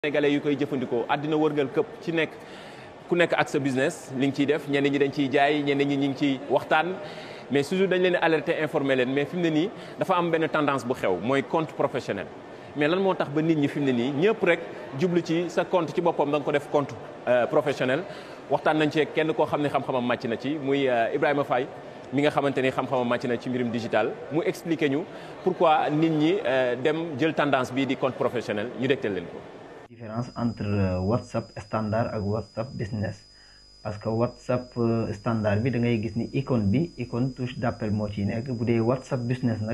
sénégalais yu koy jëfandikoo àddina wërngal këpp ci nekk ku nekk ak sa business li nga ciy def ñenn ñi dañ ciy jaay ñenn ñi ñu ngi ciy waxtaan mais toujours dañ leen alerter informer leen mais fi mu ne nii dafa am benn tendance bu xew mooy compte professionnel mais lan moo tax ba nit ñi fi mu ne nii ñëpp rek jublu ci sa compte ci boppam da nga ko def compte professionnel waxtaan nañ ci kenn koo xam ne xam-xamam màcc na ci muy Ibrahima Faye mi nga xamante ni xam-xamam màcc na ci mbirum digital mu expliquer ñu pourquoi nit ñi dem jël tendance bii di compte professionnel ñu dégtal leen ko. différence entre WhatsApp standard ak WhatsApp business parce que WhatsApp standard bi da ngay gis ni icône bi icône touche d'appel moo ciy nekk bu dee WhatsApp business nag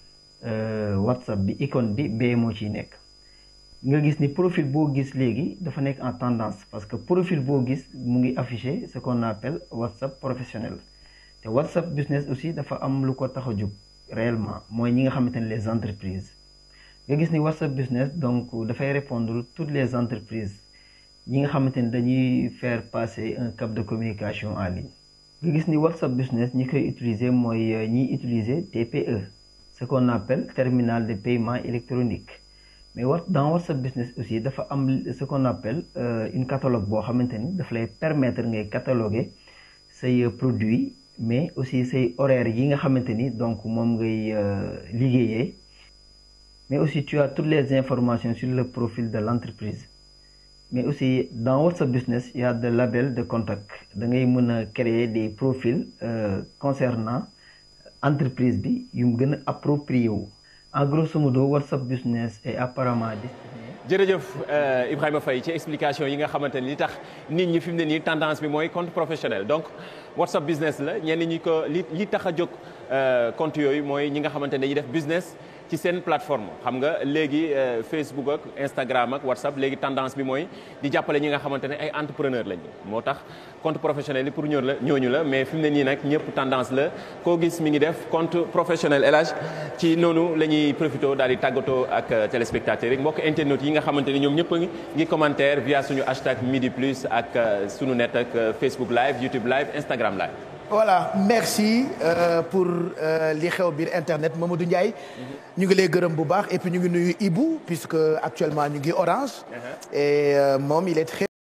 WhatsApp bi icône bi bee moo ciy nekk nga gis ni profil boo gis léegi dafa nekk en tendance parce que profil boo gis mu ngi affiché ce qu'on appelle WhatsApp professionnel te WhatsApp business aussi dafa am lu ko tax a jóg réellement mooy ñi nga xamante ne les entreprises nga gis ni WhatsApp business donc dafay répondre toutes les entreprises ñi nga xamante ni dañuy faire passer un cap de communication en ligne nga gis ni WhatsApp business ñi koy utiliser mooy ñiy utiliser TPE ce qu'on appelle terminal de paiement électronique mais wa dans WhatsApp business aussi dafa am ce qu'on appelle une catalogue boo xamante ni daf lay permettre ngay cataloguer say produits mais aussi say horaires yi nga xamante ni donc moom ngay liggéeyee mais aussi tu as toutes les informations sur le profil de l'entreprise mais aussi dans WhatsApp Business il y a des labels de contact da ngay mën a créer des profils euh, concernant entreprise bi yu mu gën a approprié wu en grosso modo WhatsApp Business est apparemment destiné jërëjëf Ibrahima Faye ci explication yi nga xamante ni li tax nit ñi fi mu ne nii tendance bi mooy compte professionnel donc WhatsApp business la ñenn ñi ko li li tax a jóg compte yooyu mooy ñi nga xamante ne dañuy def business ci seen plateforme xam nga léegi Facebook ak Instagram ak WhatsApp léegi tendance bi mooy di jàppale ñi nga xamante ne ay entrepreneur lañu moo tax compte professionnel yi pour ñooñu la ñooñu la mais fi mu ne nii nag ñëpp tendance la koo gis mi ngi def compte professionnel élage ci noonu la ñuy profité daal di tàggatoo ak téléspectateurs yi mbokk internautes yi nga xamante ni ñoom ñëpp a ngi ngi commentaire via suñu hashtag midi plus ak suñu net ak Facebook live YouTube live Instagram live. voilà merci euh, pour li xew biir internet Mamadou Ndiaye ñu ngi lay gërëm bu baax et puis ñu ngi nuyu Ibou puisque actuellement ñu ngi Orange et euh, moom il est très